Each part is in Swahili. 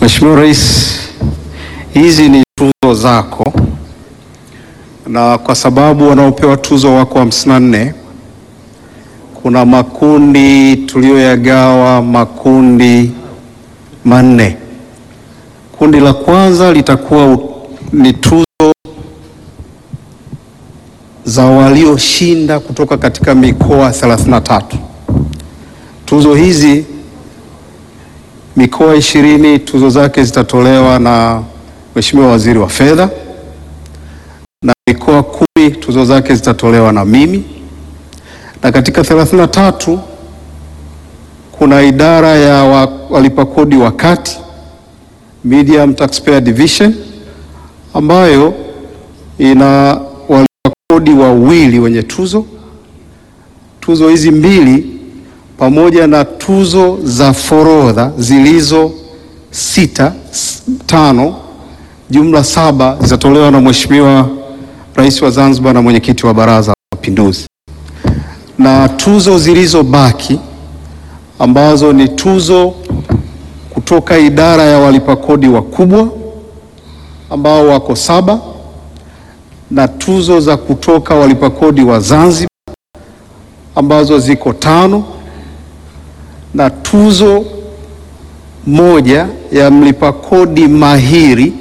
Mheshimiwa Rais, hizi ni tuzo zako, na kwa sababu wanaopewa tuzo wako hamsini na nne kuna makundi tuliyoyagawa makundi manne. Kundi la kwanza litakuwa u- ni tuzo za walioshinda kutoka katika mikoa 33. Tuzo hizi mikoa ishirini tuzo zake zitatolewa na Mheshimiwa Waziri wa Fedha na mikoa kumi tuzo zake zitatolewa na mimi, na katika 33 kuna idara ya wa- walipa kodi wa kati Medium Taxpayer Division ambayo ina walipa kodi wawili wenye tuzo. Tuzo hizi mbili pamoja na tuzo za forodha zilizo sita s- tano, jumla saba zitatolewa na Mheshimiwa Rais wa Zanzibar na mwenyekiti wa Baraza la Mapinduzi, na tuzo zilizobaki ambazo ni tuzo kutoka idara ya walipa kodi wakubwa ambao wako saba na tuzo za kutoka walipa kodi wa Zanzibar ambazo ziko tano na tuzo moja ya mlipa kodi mahiri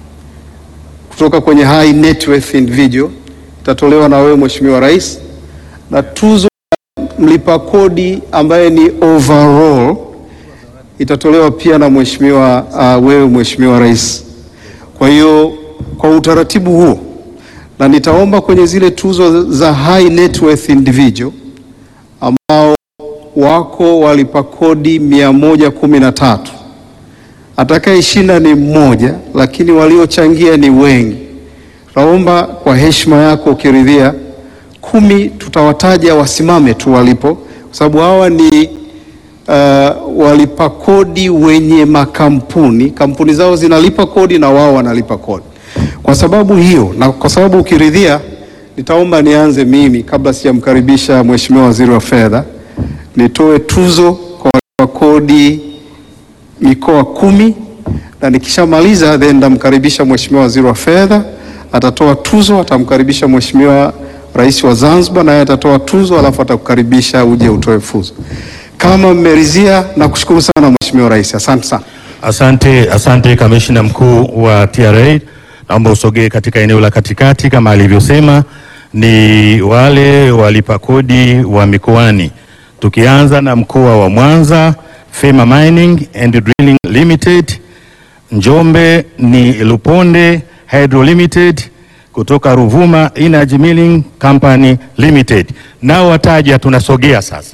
kutoka kwenye high net worth individual itatolewa na wewe Mheshimiwa Rais, na tuzo ya mlipa kodi ambaye ni overall itatolewa pia na mheshimiwa uh, wewe Mheshimiwa Rais. Kwa hiyo kwa utaratibu huo, na nitaomba kwenye zile tuzo za high net worth individual ambao wako walipa kodi mia moja kumi na tatu atakayeshinda ni mmoja, lakini waliochangia ni wengi. Naomba kwa heshima yako ukiridhia, kumi tutawataja wasimame tu walipo, kwa sababu hawa ni uh, walipa kodi wenye makampuni, kampuni zao zinalipa kodi na wao wanalipa kodi. Kwa sababu hiyo na kwa sababu ukiridhia, nitaomba nianze mimi kabla sijamkaribisha Mheshimiwa Waziri wa Fedha, nitoe tuzo kwa walipa kodi mikoa kumi na nikishamaliza then ndamkaribisha Mheshimiwa Waziri wa Fedha atatoa tuzo, atamkaribisha Mheshimiwa Rais wa Zanzibar naye atatoa tuzo, alafu atakukaribisha uje utoe fuzo. Kama mmeridhia, nakushukuru sana Mheshimiwa Rais, asante sana. Asante, asante kamishna mkuu wa TRA. Naomba usogee katika eneo la katikati kama alivyosema, ni wale walipa kodi wa mikoani, tukianza na mkoa wa Mwanza, Fema Mining and Drilling Limited. Njombe ni Luponde Hydro Limited, kutoka Ruvuma Energy Milling Company Limited. Nao wataja, tunasogea sasa.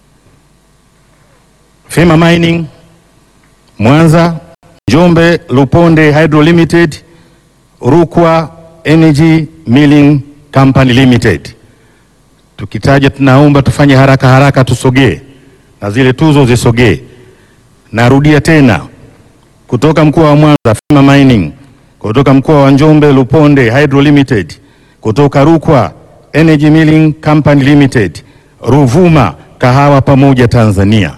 Fema Mining Mwanza, Njombe, Luponde Hydro Limited, Rukwa Energy Milling Company Limited. Tukitaja tunaomba tufanye haraka haraka, tusogee na zile tuzo zisogee. Narudia tena, kutoka mkoa wa Mwanza Fema Mining, kutoka mkoa wa Njombe Luponde Hydro Limited, kutoka Rukwa Energy Milling Company Limited, Ruvuma Kahawa Pamoja Tanzania.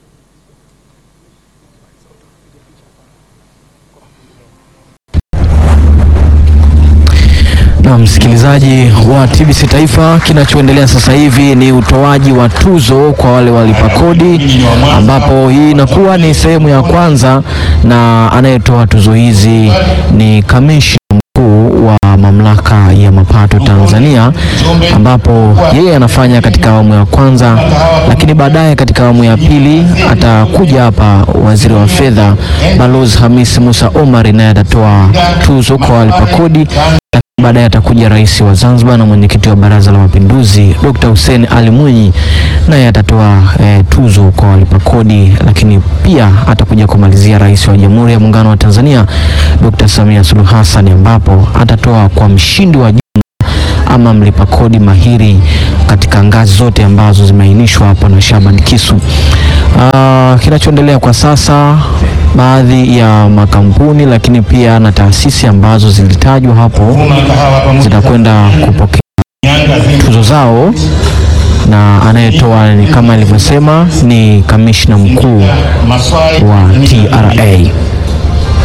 Na msikilizaji wa TBC Taifa, kinachoendelea sasa hivi ni utoaji wa tuzo kwa wale walipa kodi, ambapo hii inakuwa ni sehemu ya kwanza, na anayetoa tuzo hizi ni kamishna mkuu wa mamlaka ya mapato Tanzania, ambapo yeye anafanya katika awamu ya kwanza, lakini baadaye katika awamu ya pili atakuja hapa waziri wa fedha Balozi Hamis Musa Omar, naye atatoa tuzo kwa walipa kodi baadaye atakuja rais wa Zanzibar na mwenyekiti wa Baraza la Mapinduzi Dr. Hussein Ali Mwinyi, naye atatoa eh, tuzo kwa walipa kodi, lakini pia atakuja kumalizia rais wa Jamhuri ya Muungano wa Tanzania Dr. Samia Suluhu Hassan, ambapo atatoa kwa mshindi wa jumla ama mlipa kodi mahiri katika ngazi zote ambazo zimeainishwa hapo na Shaban Kisu. Ah, kinachoendelea kwa sasa baadhi ya makampuni lakini pia na taasisi ambazo zilitajwa hapo zitakwenda kupokea tuzo zao, na anayetoa ni kama alivyosema ni kamishna mkuu wa TRA.